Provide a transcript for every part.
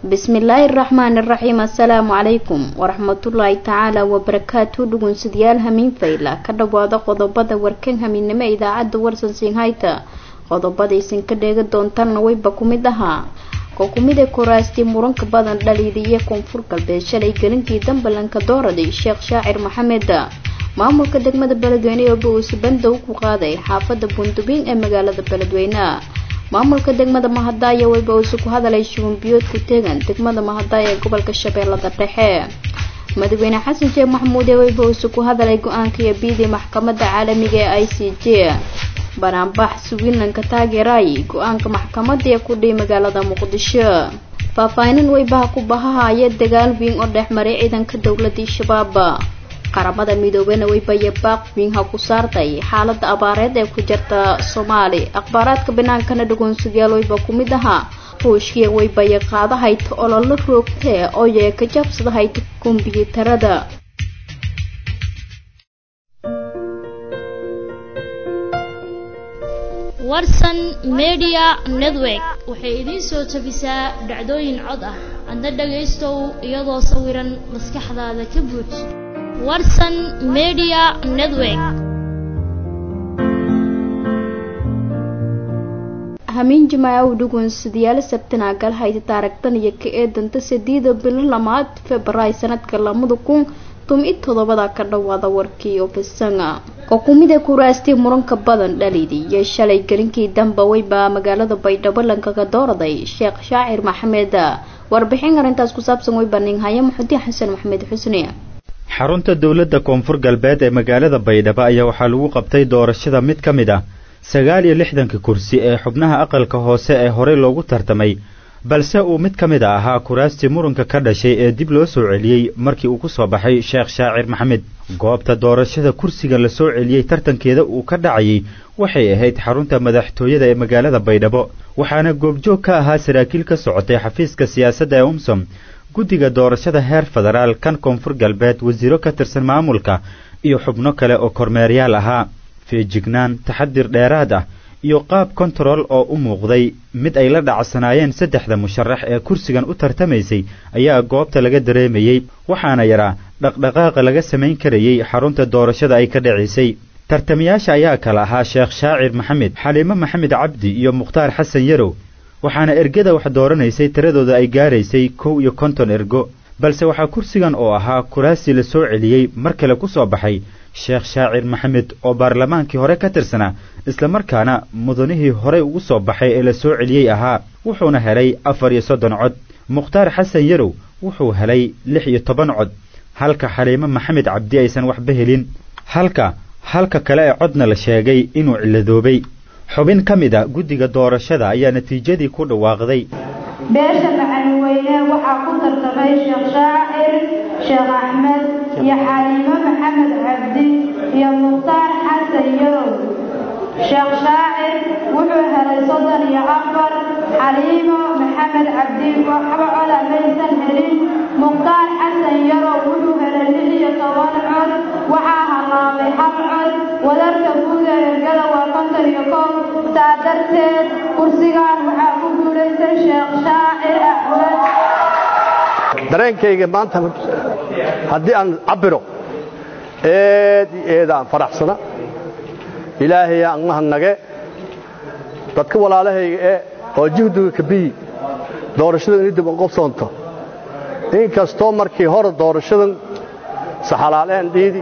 bismillaahi araxmaani araxiim assalaamu calaykum waraxmatullaahi tacaala wabarakaatu dhugunsidayaal hamiin fayla ka dhawaada qodobada warkan hamiinnimo idaacadda warsan siinhayta qodobadaysan ka dheega doontanna wayba ku mid ahaa koo kumid ee kuraastii muranka badan dhaliiliya koonfur galbeed shalay gelinkii dambalanka dooraday sheekh shaacir maxamed maamulka degmada beledweyne ee bowsi bandow ku qaaday xaafada bundubiin ee magaalada beledweyne maamulka degmada mahadaayo wayba uusi ku hadalay shubanbiyood ku teegan degmada mahadaayo ee gobolka shabeellada dhexe madaxweyne xasan sheekh maxamuud ee wayba uusi ku hadalay go-aankii abiidii maxkamadda caalamiga ee i c j banaanbax swilanka taageeray go-aanka maxkamadda ee ku dhihi magaalada muqdisho faahfaahinan waybaha ku bahahaya dagaal wiin oo dhex maray ciidanka dowladii shabaab qaramada midoobena waybaye baaq wiinha ku saartay xaalada abaareed ee ku jirta soomaali akhbaaraadka binaankana dhagoonsadayaal wayba ku mid ahaa ruushkiya waybaye qaadahayta ololo roogtee oo yee ka jabsadahayta kombyuutarada warsan media network waxay idiin soo tabisaa dhacdooyin cod ah adna dhagaystow iyadoo sawiran maskaxdaada ka buuj warsan media network hamiin jimaaca u dhugunsadayaal sabtana galhayta taaragtan iyo ka eedanta sideeda bilo lamaad februaary sanadka lamada kun tumi todobada ka dhawaada warkii oo bisanga oo kumida kuraastii muranka badan dhalidi iyo shalay gelinkii damba weyba magaalada baydhabo lankaga dooraday sheekh shaacir maxamed warbixin arrintaas ku saabsan weyba ninhaya muxudiin xasan maxamed xusni xarunta dowladda koonfur galbeed ee magaalada baydhabo ayaa waxaa lagu qabtay doorashada mid ka mid ah sagaal iyo lixdanka kursi ee xubnaha aqalka hoose ee horey loogu tartamay balse uu mid ka mid a ahaa kuraastii muranka ka dhashay ee dib loo soo celiyey markii uu ku soo baxay sheekh shaacir maxamed goobta doorashada kursiga la soo celiyey tartankeeda uu ka dhacayay waxay ahayd xarunta madaxtooyada ee magaalada baydhabo waxaana goobjoog ka ahaa saraakiil ka socotay xafiiska siyaasadda ee umsom guddiga doorashada heer federaal kan koonfur galbeed wasiiro ka tirsan maamulka iyo xubno kale oo kormeeryaal ahaa feejignaan taxadir dheeraad ah iyo qaab kontarool oo u muuqday mid ay la dhacsanaayeen saddexda musharax ee kursigan u tartamaysay ayaa goobta laga dareemayey waxaana yaraa dhaqdhaqaaqa laga samayn karayey xarunta doorashada ay ka dhacaysay tartamayaasha ayaa kala ahaa sheekh shaacir maxamed xaliimo maxamed cabdi iyo mukhtaar xasan yarow waxaana ergada wax dooranaysay tiradooda ay gaaraysay kow iyo konton ergo balse waxaa kursigan oo ahaa kuraasi la soo celiyey mar kale ku soo baxay sheekh shaacir maxamed oo baarlamaankii hore ka tirsanaa islamarkaana mudanihii horey ugu soo baxay ee la soo celiyey ahaa wuxuuna helay afar iyo soddon cod mukhtaar xasan yarow wuxuu helay lix iyo toban cod halka xaliimo maxamed cabdi aysan waxba helin halka halka kale ee codna la sheegay inuu ciladoobay xubin ka mid a guddiga doorashada ayaa natiijadii ku dhawaaqday beesha macalinweyne waxaa ku tartamay sheekh shaacir sheekh axmed iyo xaliimo maxamed cabdi iyo mukhtaar xasan yarow sheekh shaacir wuxuu helay soddon iyo afar xaliimo maxamed cabdi waxba coda maysan helin mukhtaar xasan yarow wuxuu helay lix iyo toban cod waxaa halaabay hal cod wadarka guud ee ergada waa konton iyo kow saa darteed kursigan waxaa ku guulaystay sheekh shaacir axmed dareenkayga maanta haddii aan cabbiro eed iyo eedaan faraxsana ilaahay aan mahadnage dadka walaalahayga ee oo juhdiga kabiyi doorashada inay dib u qabsoonto inkastoo markii hore doorashadan saxalaaleen dhiidi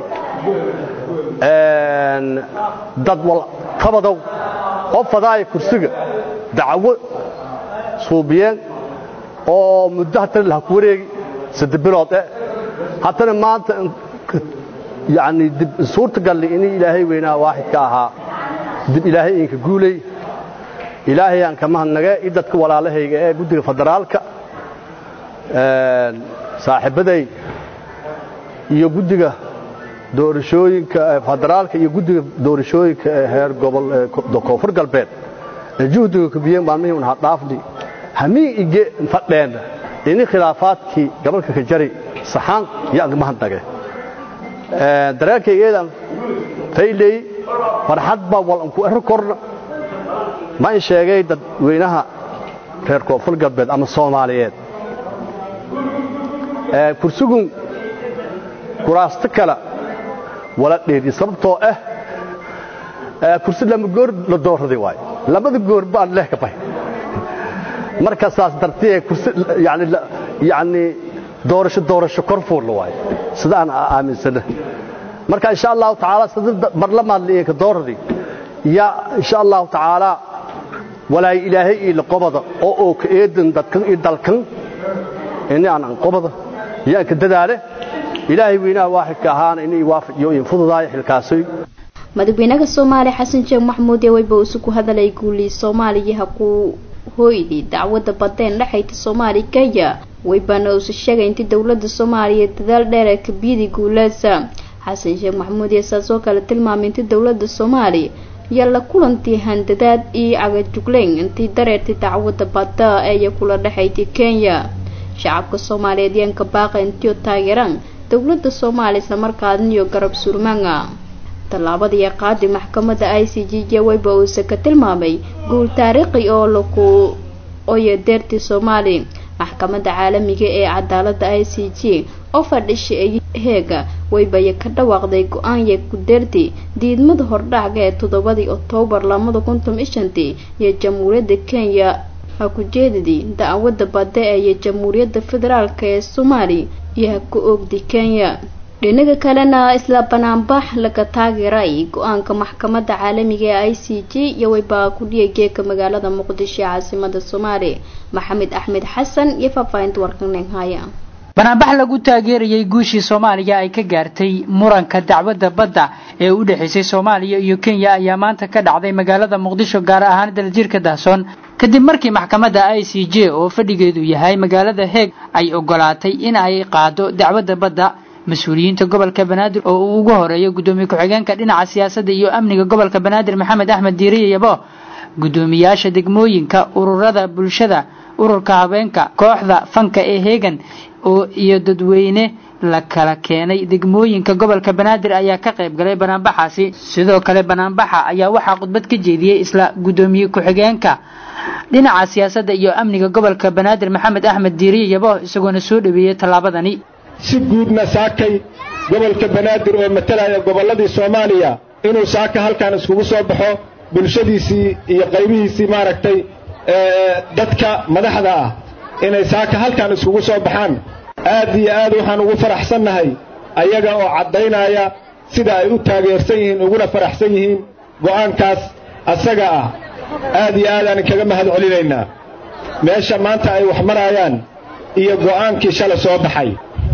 dad waltabadow qof fadaaya kursiga dacwo suubiyeen oo muddo hatana laha ku wareegi sadde bilood eh haddana maanta yani dib suurta galli inay ilaahay weynaa waaxidka ahaa dib ilaahay idinka guulay ilaahay aan ka mahadnage i dadka walaalahayga ee guddiga federaalka saaxiibbaday iyo guddiga doorashooyinka federaalka iyo guddiga doorashooyinka ee heer gobol koonfur galbeed ee juhdiga kubiyeen maalmihii un hadhaafni hamii ige fadheen ini khilaafaadkii gobolka ka jari saxaan iyo aan ka mahadnage dareenkaygeedaan fayley farxad baa walanku ero korna ma in sheegay dadweynaha reer koonfur galbeed ama soomaaliyeed kursigun kuraasto kale wala dheeri sababtoo ah kursi lama goor la doorraday waayo labada goor baan leh ka bahay marka saas dartee kursi yani yani doorasho doorasho korfuul la waayo sida aan aaminsana marka insha allahu tacaala sida barlamaad la ka doorraday ya insha allahu tacaala walaay ilaahay ila qobada oo oo ka eedan dadkan iyo dalkan inay aan qobada yaan ka dadaale ilaahay weynaha waaxidka ahaana inay waafajiyo in fududaay xilkaasay madaxweynaha soomaaliya xasan sheekh maxamuud ee weyba uu ku hadalay guulii soomaaliya ku hooydii dacwadda badeen dhexayta soomaaliya kenya weybana uusa sheegay intii dowladda soomaaliya dadaal dheer ee kabiyadii guulaasa xasan sheekh maxamuud iyo saasoo kale tilmaamay intii dowladda soomaaliya iyo la kulantii handadaad iyo cagajugleyn intii dareertay dacwadda badda eeya kula dhexayti kenya shacabka soomaaliyeed yaanka baaqa intiio taageeraan dowladda soomaaliya islamarkaadin iyo garab surmaanga tallaabadii qaadi maxkamadda i c g j weyba uuse ka tilmaamay guul taariikhi oo laku oya deertii soomaali maxkamadda caalamiga ee cadaaladda i c g oo fadhisha heega weybaya ka dhawaaqday go-aanya ku deerti diidmada hordhacga ee toddobadii oktoobar lamada kuntum ishantii iyo jamhuuriyadda kenya ha ku jeedidii dacwadda badda ee iyo jamhuuriyadda federaalk ee soomaaliya iyo ha ku oogdi kenya dhinaga kalena isla banaanbax laga taageeray go-aanka maxkamadda caalamiga ee i c g iyo weybaa kudhiya geeka magaalada muqdisho ee caasimada soomaaliya maxamed axmed xasan iyo faahfaahinta warkanenhaya banaanbax lagu taageerayay guushii soomaaliya ay ka gaartay muranka dacwadda badda ee u dhexaysay soomaaliya iyo kenya ayaa maanta ka dhacday magaalada muqdisho gaar ahaan daljirka dahsoon kadib markii maxkamadda i c j oo fadhigeedu yahay magaalada heeg ay ogolaatay in ay qaado dacwadda badda mas-uuliyiinta gobolka banaadir oo uu ugu horeeyo guddoomiye ku-xigeenka dhinaca siyaasadda iyo amniga gobolka banaadir maxamed axmed diiriye yabo guddoomiyaasha degmooyinka ururada bulshada ururka habeenka kooxda fanka ee heegan oo iyo dadweyne la kala keenay degmooyinka gobolka banaadir ayaa ka qayb galay banaanbaxaasi sidoo kale banaanbaxa ayaa waxaa khudbad ka jeediyey isla guddoomiye ku-xigeenka dhinaca siyaasadda iyo amniga gobolka banaadir maxamed axmed diiriye yabo isagoona soo dhaweeyey tallaabadani si guudna saakay gobolka banaadir oo matalaya gobolladii soomaaliya inuu saaka halkan iskugu soo baxo bulshadiisii iyo qaybihiisii maaragtay dadka madaxda ah inay saaka halkan iskugu soo baxaan aad iyo aad waxaan ugu faraxsannahay ayaga oo caddaynaya sida ay u taageersan yihiin uguna faraxsan yihiin go'aankaas asaga ah aad iyo aadaan kaga mahad celinaynaa meesha maanta ay wax marayaan iyo go'aankii shalay soo baxay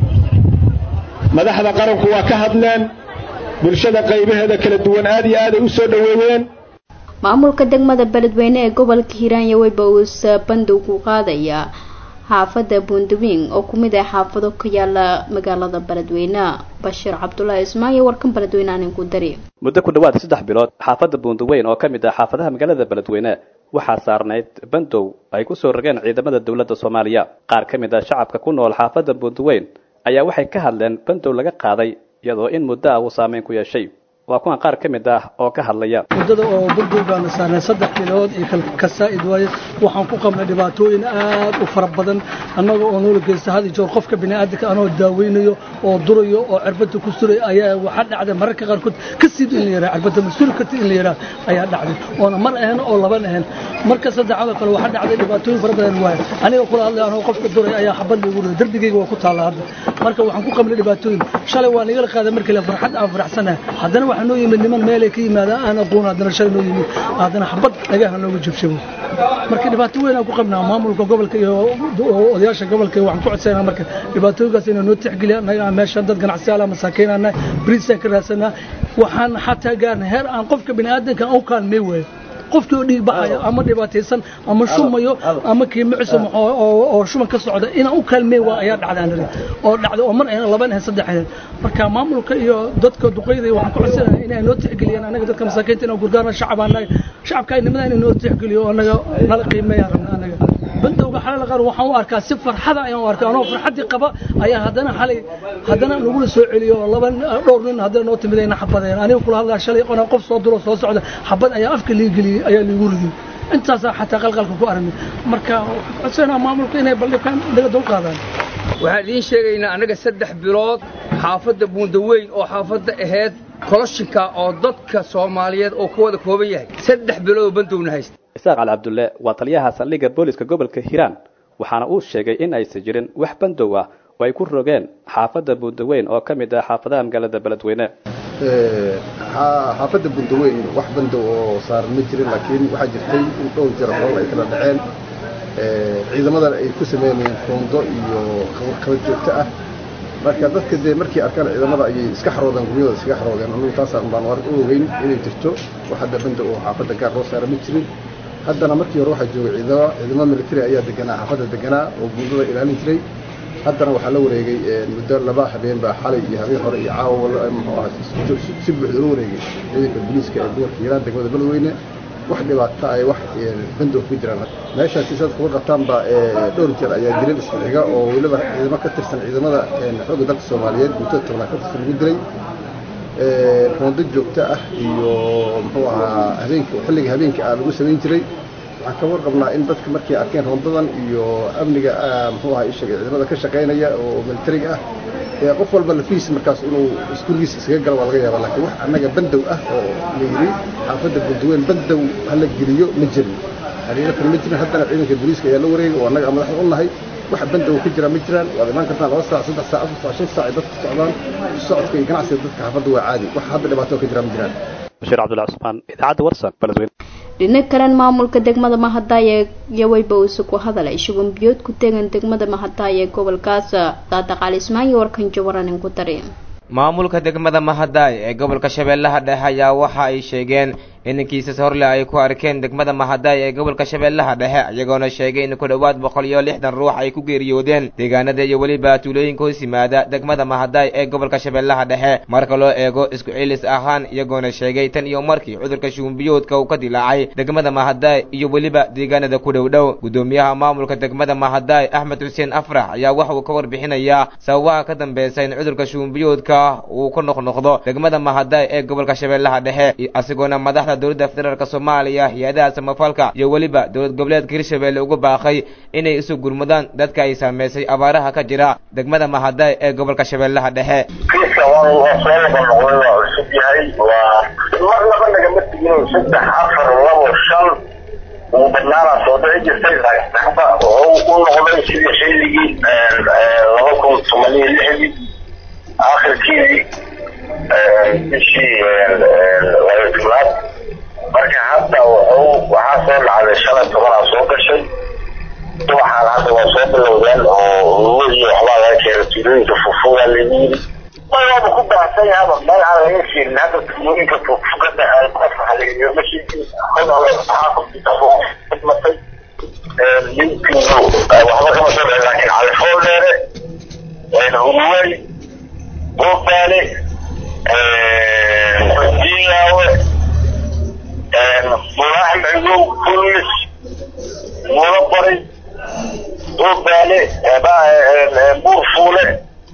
madaxda qaranku waa ka hadleen bulshada qaybaheeda kala duwan aad iyo aad ay u soo dhoweeyeen maamulka degmada beledweyne ee gobolka hiiraanya weyba uusa bandow ku qaadaya xaafadda buundawiin oo ku mid ah xaafado ka yaala magaalada beledweyne bashiir cabdulaahi ismaayo warkan beledweyne anin ku dari muddo ku dhowaad saddex bilood xaafadda buundaweyn oo ka mid ah xaafadaha magaalada beledweyne waxaa saarnayd bandow ay ku soo rogeen ciidamada dowladda soomaaliya qaar ka mid ah shacabka ku nool xaafadda buundaweyn ayaa waxay ka hadleen bandow laga qaaday iyadoo in muddo ah uu saameyn ku yeeshay waa kuwan qaar ka mid ah oo ka hadlaya muddada oo bandow baana saarnay saddex bilood iyo kasaa'id waaye waxaan ku qabnay dhibaatooyin aad u fara badan annaga oo noola geysta had iyo jeer qofka bini'aadamka anoo daaweynayo oo durayo oo cirbada ku suray ayaa waxaa dhacday mararka qaarkood ka siid in la yaraa cirbada masuri karti in la yaraa ayaa dhacday oona mar ahayn oo laban ahayn marka saddexaadoo kale waxaa dhacday dhibaatooyin fara badan waaye aniga kula hadlay anoo qofka duray ayaa xabad lagu riday darbigayga waa ku taalla hadda marka waxaan ku qabnay dhibaatooyin shalay waa nagala qaaday markii la farxad aan faraxsanahay haddana waxaa noo yimid niman meelay ka yimaadaan aan aqoon haddana shalay noo yimid haddana xabad dhagaha nooga jabjabo marka dhibaato weyn aan ku qabnaa maamulka gobolka iyo odayaasha gobolka waxaan ku codsanaa marka dhibaatooyinkaas inay noo tixgeliya annaga meeshan dad ganacsiyaala masaakiinana bariisaan ka raadsanaa waxaan xataa gaarnay heer aan qofka bini'aadanka aan u kaalmay waayo qofkii oo dhiig baxaya ama dhibaataysan ama shumayo ama kiimicisa oo shuban ka socda inaan u kaalmeen waa ayaa dhacday anari oo dhacday oo mar ahayn laban ahayn saddex ahayn marka maamulka iyo dadka duqeyda waxaan ku codsanahay inay noo tixgeliyaan anaga dadka masaakiinta inaan gurgaarna shacab anaga shacabka ay nimada inay noo tixgeliyo anaga nala qiimeeyaan rabna anaga bandowga xalal qaar waxaan u arkaa si farxada ayaan u arkaa anoo farxadii qaba ayaa haddana xalay haddana nagula soo celiyo laba dhowr nin haddana noo timid ayna xabadeen aniga kula hadlaa shalay qona qof soo duro soo socda xabad ayaa afka lii geliyey ayaa liigu ridiyey intaasaa xataa qalqalka ku aragnay marka waxaan codsanaa maamulka inay baldhibkaan naga dul qaadaan waxaan idiin sheegaynaa annaga saddex bilood xaafadda buundaweyn oo xaafadda ahayd koloshinka oo dadka soomaaliyeed oo ka wada kooban yahay saddex bilood oo bandowna haysta isaaq cali cabdulle waa taliyaha saldhigga booliska gobolka hiiraan waxaana uu sheegay in aysan jirin wax bandow ah oo ay ku rogeen xaafadda buundaweyn oo ka mid ah xaafadaha magaalada beledweyne xaafadda bundaweyn wax bandow oo saaran ma jirin laakiin waxaa jirtay in dhowr jeer hool ay kala dhaceen ciidamadan ay ku sameynayeen foondo iyo kala joogto ah marka dadka dee markii arkaan ciidamada ayay iska xaroodeen guryada iskaga xaroodeen anugu taasaan baan war u ogeyn inay jirto wax hadda bandow oo xaafadda gaar loo saara ma jirin haddana markii hore waxaa joogay ciidamo ciidamo military ayaa deganaa xaafadda deganaa oo buundada ilaalin jiray haddana waxaa la wareegay muddo laba habeen baa xalay iyo habeen hore iyo caawa muxuu ahaa si buuxda loo wareegay ciidanka booliiska ee gobolka hiiraan degmada beledweyne wax dhibaato ay wax bandow ku jiraan meeshaasi saad kuga qabtaan baa dhowr jeer ayaa dilin isku xiga oo weliba ciidamo ka tirsan ciidamada xoogga dalka soomaaliyeed guutada tobnaad ka tirsan lagu dilay roondo joogto ah iyo muxuu ahaa habeenka xilliga habeenka ah lagu samayn jiray waxaan ka warqabnaa in dadka markay arkeen roondadan iyo amniga muxuu ahaa ishaga ciidamada ka shaqaynaya oo militariga ah ee qof walba lafiis markaas inuu iskuulgiisa iskaga galo waa laga yaaba laakiin wax annaga bandow ah oo la yidhi xaafadda bundaweyn bandow hala geliyo ma jirin xaqiiqatan ma jirin haddana ciidanka booliiska ayaa la wareegay oo annaga madaxda u nahay wax bandow ka jira ma jiraan waad imaan kartaan laba saac saddex saac afar saac shan saac ay dadku socdaan socodka iyo ganacsiga dadka xaafadda waa caadi wax hadda dhibaato ka jira ma jiraan bashiir cabdullahi cusmaan idaacadda warsan beledweyne dhinac kalen maamulka degmada mahadaaye yaweyba uuse ku hadalay shuban biyood ku tegan degmada mahadaaye ee gobolkaas saadaqaal ismaanyo warkan jawaranin ku dari maamulka degmada mahadaay ee gobolka shabeellaha dhexe ayaa waxa ay sheegeen in kiisas horle ay ku arkeen degmada mahadaay ee gobolka shabeellaha dhexe iyagoona sheegay in ku dhowaad boqol iyo lixdan ruux ay ku geeriyoodeen deegaanada iyo weliba tuulooyinka hoos yimaada degmada mahadaay ee gobolka shabeellaha dhexe marka loo eego isku cilis ahaan iyagoona sheegay tan iyo markii cudurka shuumbiyoodka uu ka dilaacay degmada mahadaay iyo weliba deegaanada ku dhow dhow gudoomiyaha maamulka degmada mahadaay axmed xuseen afrax ayaa waxa uu ka warbixinayaa sababaha ka dambaysa in cudurka shuumbiyoodka uu ku noqnoqdo degmada mahadaay ee gobolka shabeellaha dhexe isagoona madaxda dowladda federaalk soomaaliya hay-adaha samafalka iyo weliba dowlad goboleedka hirshabeelle ugu baaqay inay isu gurmudaan dadka ay saameysay abaaraha ka jira degmada mahadaay ee gobolka shabeellaha dhexe kiiska waa waa soo noqonoqday waa cusub yahay waa mar laba nagama tegin saddex afar labo shan ugu badnaana soo dhici jirtay saxba wuxuu u noqday sidii xilligii laba kun toban iyo lixdii akhirkii bishii laba tobnaad marka hadda wuxuu waxaa soo dhacday shalay tobanaa soo gashay subaxaan hadda waa soo bilowdeen oo lugo iyo waxbaa laga keenay tuulooyinka fufugaa lagu yiri waaba ku baahsan yahaba meel aan laga keenin hadda tuulooyinka fufugada lagama sheegin waxaa ku matay linkigu waxba kama soo dhicin laakiin califool dheere huruwey buubaale diilaawe mulaax madow kulmis mulo bari buubaale buur fuule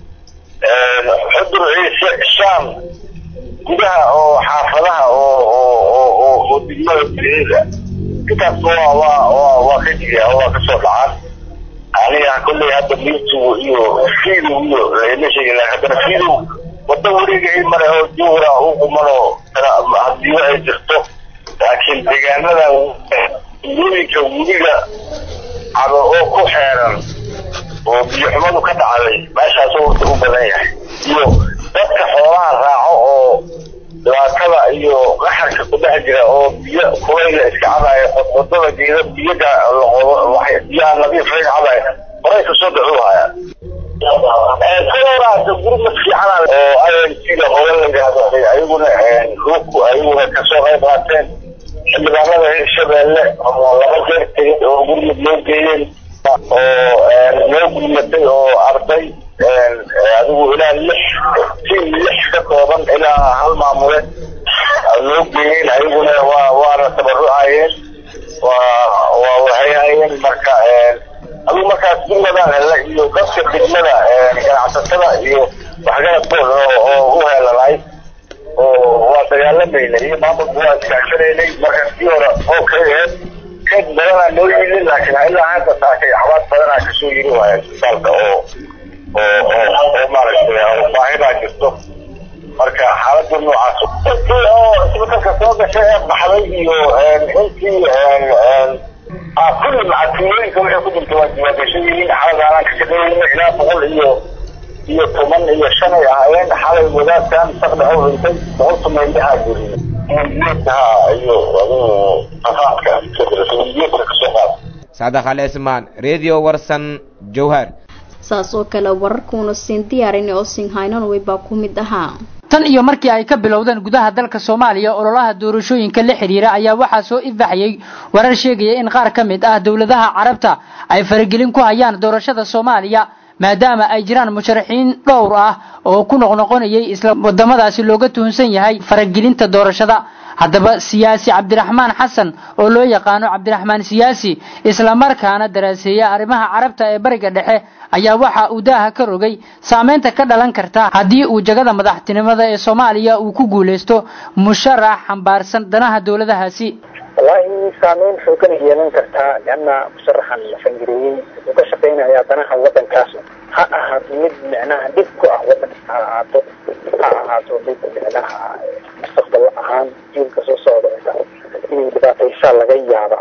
xudur ciise shaam gudaha oo xaafadaha oo oo oo oo oo degmada gudaheeda intaas waa waa waa waa ka jiraa waa ka soo dhacaan aniga kolley hadda miirtugu iyo fiidow iyo lama sheegin haddana fiidow waddo wareegay male oo juura u qumanoo hadiyo ay jirto laakiin deegaanadan tuulooyinka webiga cado oo ku xeeran oo biyo xumadu ka dhacday meeshaas horta u badan yahay iyo dadka xoolaha raaco oo dhibaatada iyo qaxarka ku dhex jira oo biyo kulayla iska cabaya wadada geeda biyaga laqodo biyaha nadiifay cabaya horay kasoo dhacuu hayaan kaloraasa gurmad fiican oo sida hore la yidhaahdo ayaguna ruku ayaguna kasoo qayb qaateen xildhibaanada hirshabeelle oo laba jeer tegay oo gurmad loo geeyeen oo loo gurmatay oo arday adigu ilaa lix tiim lix ka kooban ilaa hal maamule loo geeyeen ayaguna waa waana tabarucayeen waa waa waxayhayeen marka adigu markaas degmadaan hele iyo dadka degmada ganacsatada iyo waxgaradkooda oo u heelanay oo waa dagaalamayna iyo maamulku waa iskaashanaynay marka sii hore oo kay aheyd keed badanaa noo yimid laakiin ilaa hadda saakay xabaad badanaa kasoo yiri waaya isbitaalka oo oo oo maaragtay baahidaa jirto marka xaaladda noocaas intii oo isbedelka soo gashay ee baxday iyo intii kulli macadfiyooyinka waxay ku jirta waa diiwaangashan yihiin xalad aanaan ka shaqeynayna ilaa boqol iyo iyo toban iyo shan ay ahaayeen xalay wadaadkan saqdhex u dhintay boqol tumaylahaa geliyay geedkaha iyo adigu afaadka geedka kasoo qaada saadax ali ismaan radio warsan jowhar saas oo kale wararkuuna siin diyaarin oo siin haynanway baa ku mid ahaa tan iyo markii ay ka bilowdeen gudaha dalka soomaaliya ololaha doorashooyinka la xidhiira ayaa waxaa soo ifaxayay warar sheegaya in qaar ka mid ah dowladaha carabta ay faragelin ku hayaan doorashada soomaaliya maadaama ay jiraan musharaxiin dhowr ah oo ku noqnoqonayay isla wadamadaasi looga tuhunsan yahay faragelinta doorashada haddaba siyaasi cabdiraxmaan xasan oo loo yaqaano cabdiraxmaan siyaasi islamarkaana daraaseeya arrimaha carabta ee bariga dhexe ayaa waxa uu daaha ka rogay saameynta ka dhalan karta haddii uu jagada madaxtinimada ee soomaaliya uu ku guulaysto musharax xambaarsan danaha dowladahaasi wallaahi saameyn xoogan ay yeelan kartaa leanna musharaxan la fangareeyey wuxuu ka shaqaynayaa danaha waddankaas ha ahaato mid micnaha dhib ku ah waddanka ha ahaato ha ahaato mid micnaha mustaqbal ahaan jiilka soo socda inay dhibaataysaa laga yaabaa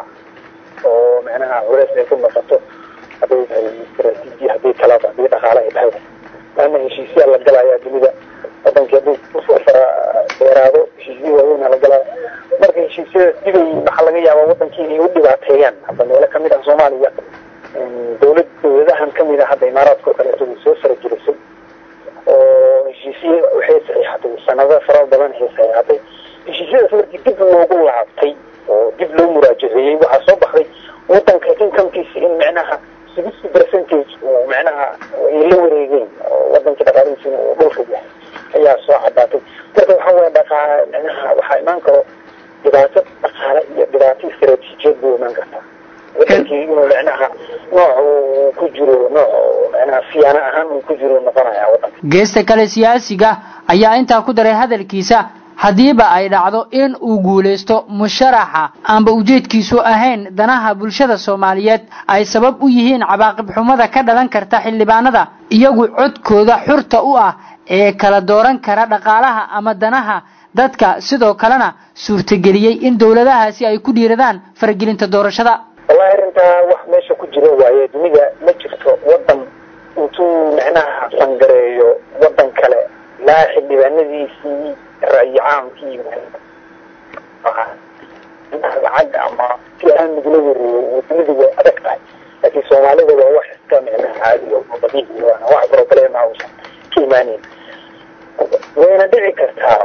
oo micnaha culeys ay ku noqoto hadday tahay istaraatiiji haddii kalaba haddii dhaqaale ay tahay laana heshiisyaa la galayaa dunida wadankii hadduu usoo fara dheeraado heshiisya waaweyna la galaya marka heshiisyadaas dibay waxaa laga yaabaa wadankii inay u dhibaateeyaan hadda meelo kamid ah soomaaliya dowlad dowladahan kamid ah hadda imaaraadka oo kaleeto way soo faragelisay oo heshiisye waxay saxiixatay sanado fara badan waxay saxiixatay heshiisyadaas markii dib loogu laabtay oo dib loo muraajaceeyey waxaa soo baxday wadanka incomekiisa in micnaha sixty percentage uu micnaha ay la wareegeen oo wadankii dhaqaalihiisina uu dhulka yahay ayaa soo cadaatay marka waxaa waya dhaqaa micnaha waxaa imaan karo dhibaato dhaqaale iyo dhibaato istaraatiijiyad buu imaan kartaa wadankii inuu micnaha nooc uu ku jiro nooc micnaha siyaano ahaan uu ku jiro noqonaya wadanka geesta kale siyaasiga ayaa intaa ku daray hadalkiisa haddiiba ay dhacdo in uu guulaysto musharaxa aanba ujeedkiisu ahayn danaha bulshada soomaaliyeed ay sabab u yihiin cabaaqib xumada ka dhalan karta xildhibaanada iyagu codkooda xurta u ah ee kala dooran kara dhaqaalaha ama danaha dadka sidoo kalena suurtageliyey in dowladahaasi ay ku dhiiradaan faragelinta doorashada wallahi arrintaa wax meesha ku jiro waaye dunida ma jirto wadan intuu micnaha fangareeyo wadan kale laa xildhibaanadiisii ra'yi caamkii lacag ama si aan nagula wareeyo dunida way adag tahay laakiin soomaalida waa wax iska micnaha caadi oo dabiici waana wax problema uusan ka imaaneyn wayna dhici kartaa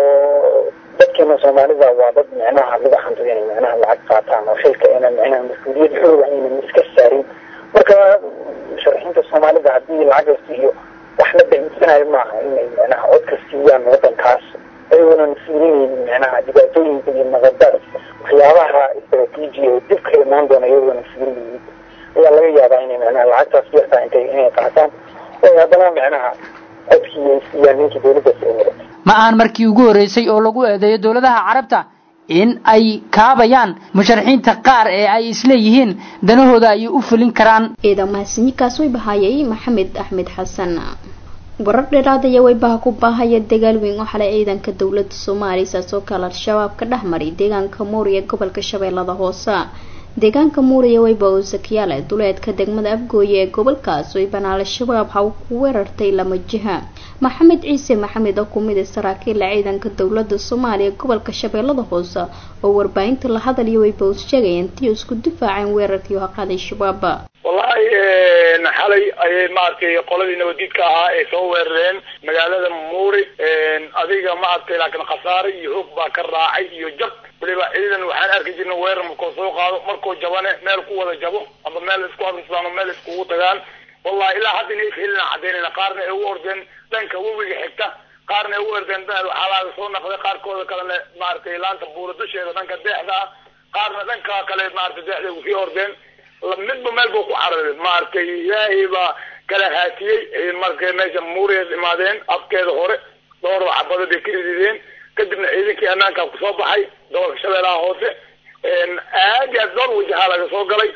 oo dadkeena soomaalida waa dad micnaha lagu xanto inay micnaha lacag qaataan oo xilka ayna micnaha mas-uuliyad xooga aynan iska saarin marka musharaxiinta soomaalida haddii lacag la siiyo wax la bainsanayo maaha inay micnaha codka siiyaan wadankaas ayagoonan fiirinaynin micnaha dhibaatooyinka iyo naqadaad waxyaabaha istaraatiiji oo dib ka imaan doona iyagoonan fiirinaynin ayaa laga yaabaa inay micnaha lacagtaas yartaa intay inay qaataan oo haddana micnaha codkii ay siiyaan ninkii dowladdaas ay wadatay ma aan markii ugu horreysay oo lagu eedeeyo dowladaha carabta in ay kaabayaan musharaxiinta qaar ee ay isleeyihiin danahooda ay u fulin karaan ciidan mahadsanyiinkaas way bahayay maxamed axmed xasan warar dheeraad ayaa waybaha ku baahaya dagaal weyn oo xalay ciidanka dowlada soomaaliya saas oo kale al-shabaab ka dhex maray deegaanka muuriya gobolka shabeellada hoose deegaanka muuriya wayba oo sakiyaale duleedka degmada afgooye ee gobolkaas waybana al-shabaab ha ku weerartay lama jiha maxamed ciise maxamed oo kumid a saraakiila ciidanka dowlada soomaaliya gobolka shabeellada hoose oo warbaahinta la hadalaya wayba us sheegaya intii isku difaaceen weerarkii haqaaday shabaab wallahi xalay ayay maaragtay qoladii nabadiidka ahaa ay soo weerareen magaalada muuri adiga maaragtay laakiin khasaare iyo hoog baa ka raacay iyo jab waliba ciidan waxaan arki jirna weerar markuu soo qaado markuu jabane meel ku wada jabo ama meel isku hadlistaan oo meel iskugu tagaan wallahi ilaa hadda inay helina cadaynayna qaarna ay u ordeen dhanka webiga xigta qaarna ay u ordeen waxaa laaga soo naqday qaarkooda kalena maaragtay laanta buura dusheeda dhanka deexda ah qaarna dhanka kale maaragtay deexda usii ordeen midba meel buu ku cararay maaragtay ilaahay baa kala haatiyey markay meesha muuriya imaadeen afkeeda hore dhowr xabado bay ka ridideen kadibna ciidankii ammaanka kusoo baxay gobolka shabeellaha hoose aad iyo aad dhowr wajahaa laga soo galay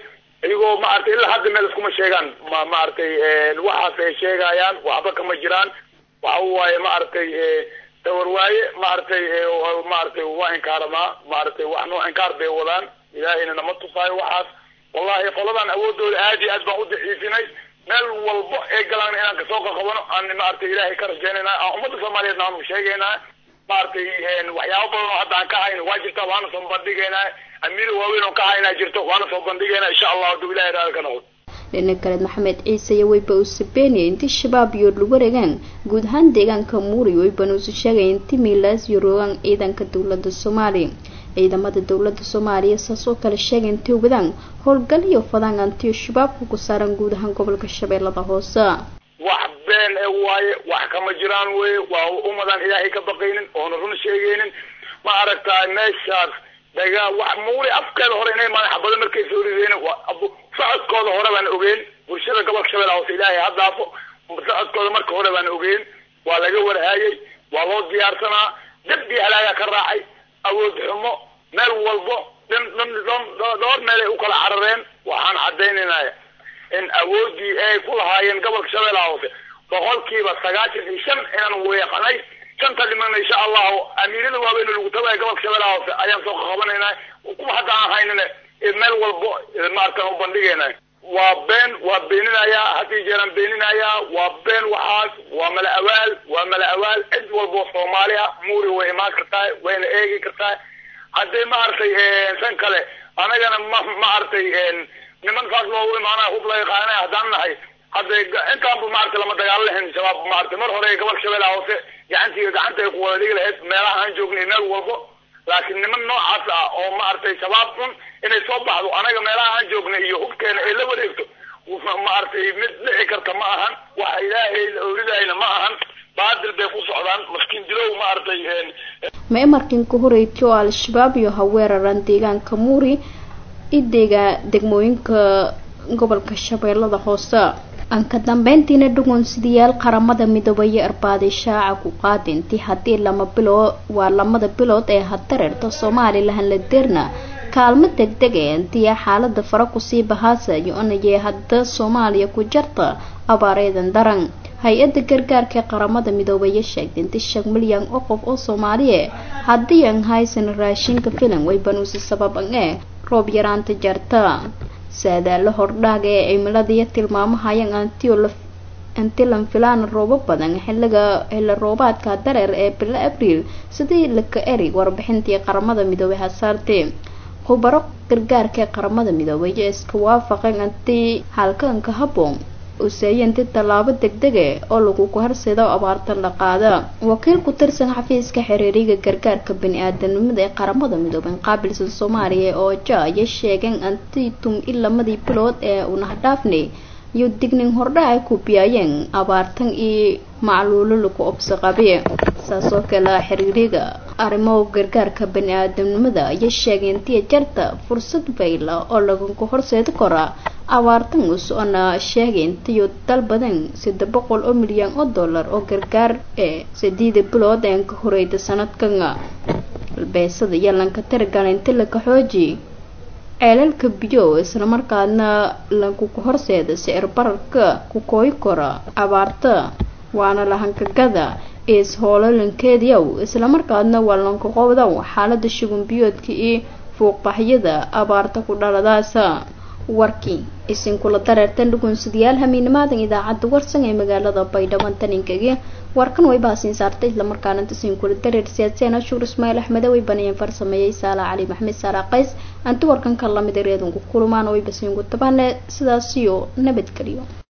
iyagoo maaragtay ilaa hadda meel iskuma sheegaan ma maaragtay waxaas ay sheegayaan waxba kama jiraan waxa waaye maaragtay dawar waaye maaragtay maaragtay waa inkaaramaa maaragtay wax noo inkaar bay wadaan ilaahayna nama tusaayo waxaas wallahi qoladan awoodooda aad iyo aad baan u daciifinay meel walbo ay galaan inaan kasoo qaqabano aan maaragtay ilaahay ka rajaynayna aan ummadda soomaaliyeed naanu sheegaynaa maaragtay waxyaabo badan oo hadda aan ka hayno waa jirta waana soo bandhigaynaa amiir waaweyn oo ka haynaa jirto waana soo bandhigaynaa insha allah hadduu ilahay raali ka noqdo dhinaca kale maxamed ciise iyo weyba uu sabeynaya intii shabaab iyo lu wareegaan guud ahaan deegaanka muuri weybana uusu sheegaya intii miilaas iyo roogaan ciidanka dowladda soomaaliya ciidamada dowladda soomaaliya saas oo kale sheegay intii wadaan howlgal iyo fadaan antiyo shabaabka ku saaran guud ahaan gobolka shabeellada hoose wax been e waaye wax kama jiraan weye waa umadaan ilaahay ka baqaynin oona run sheegaynin ma aragtaa meeshaas daga wax muuri afkeeda hore inay imaadeen xabado markay soo rideen socodkooda hore baan ogeyn bulshada gobolka shabeellaha hoose ilaahay ha daafo socodkooda marka hore baan ogeyn waa laga warhaayay waa loo diyaarsanaa dab iyo halaagaa ka raacay awood xumo meel walbo dhowr meelay u kala carareen waxaan caddaynaynaa in awoodii ay ku lahaayeen gobolka shabeellaha hoose boqolkiiba sagaashan iyo shan inaan weeqanay shanta dhimana insha allahu amiirada waaweyn lagu tagaya gobolka shabeellaha hoose ayaan soo qabanaynaa kuwa hadda aan haynina meel walbo maaratan u bandhigayna waa been waa beeninayaa haddii jeeraan beeninayaa waa been waxaas waa mala awaal waa mala awaal cid walbo soomaali ah muuri way imaan kartaa wayna eegi kartaa haddii maaragtay san kale anagana ma maaragtay niman saas loogu imaanaya hub laga qaadanaya haddaan nahay hadda intaanba maaragtay lama dagaalo lahayn shabaab maaragtay mar hore gobolka shabeellaha hoose gacantiiga gacanta ay ku wada dhigi lahayd meelaha aan joognay meel walbo laakiin niman noocaas ah oo maaragtay shabaab xun inay soo baxdo anaga meelaha aan joognay iyo hubkeena ay la wareegto maaragtay mid dhici karta ma ahan waxa ilaahay la oridayna ma ahan baadil bay ku socdaan maskiin dilow maaragtay meemarkinka horeytay oo al-shabaab iyo haweeraran deegaanka muuri ideega degmooyinka gobolka shabeellada hoose aan ka dambeyntiina dhugunsidayaal qaramada midoobaya arbaaday shaaca ku qaadintii haddii lama biloo waa lamada bilood ee haddareerta somalilan la deerna kaalmo degdeg ee intiya xaalada fara kusii bahaasa yo-anayee hadda soomaaliya ku jarta abaareedan daran hay-adda gargaarka ee qaramada midoobaya sheegtay inti shan milyan oo qof oo soomaaliye haddii aan haysan raashinka filan way banuusi sababan ee roob yaraanta jarta saadaalo hordhaaga ee cimiladiiyo tilmaamahayaan antilan filaan roobo badan xiliga xilli roobaadka dareer ee bilo abriil sidii laka eri warbixintii qaramada midoobay hasaartee khubaro gargaarka ee qaramada midoobay iyo iska waafaqeen antii halkanka habboon useeyanti tallaabo degdege oo lagu kuharsado abaartan la qaada wakiil ku tirsan xafiiska xiriiriga gargaarka bani-aadanimada ee qaramada midoobay qaabilsan soomaaliya oo ja ayay sheegeen antii tum i lamadii bilood ee unahdhaafnay iyo dignin hordha ay ku biyaayeen abaartan iyo macluulo lagu obso qabe saasoo kale xiriiriga arrimo gargaarka bani-aadamnimada ayay sheegeen tiya jarta fursad bayla oo lagu horseedi karaa abaartan us-ona sheegeen tiyo dal badan saddex boqol oo milyan oo dollar oo gargaar ee sideeda bilood een ka horeyda sanadkan albeesada iyo lanka tirgalinti laka xooji ceelalka biyo islamarkaadna lagu horseeda sicir bararka ku kooyi kara abaarta waana lahankagada is hoololankeediyow islamarkaadna waa lankaqowdow xaalada shugun biyoodka iyo fuuqbaxyada abaarta ku dhaladaasa warkii isinkula dareertan dhugunsidayaal hamiinimaadan idaacadda warsan ee magaalada baydhabo taninkagi warkan way baasiin saartay islamarkaana isinkula dareer siyaadseena shuur ismaail axmede way banayeen farsameeyey saala cali maxmed saara qays anti warkan ka lamid ereedunku kulumaan way basiinku tabaane sidaasiyo nabadgeliyo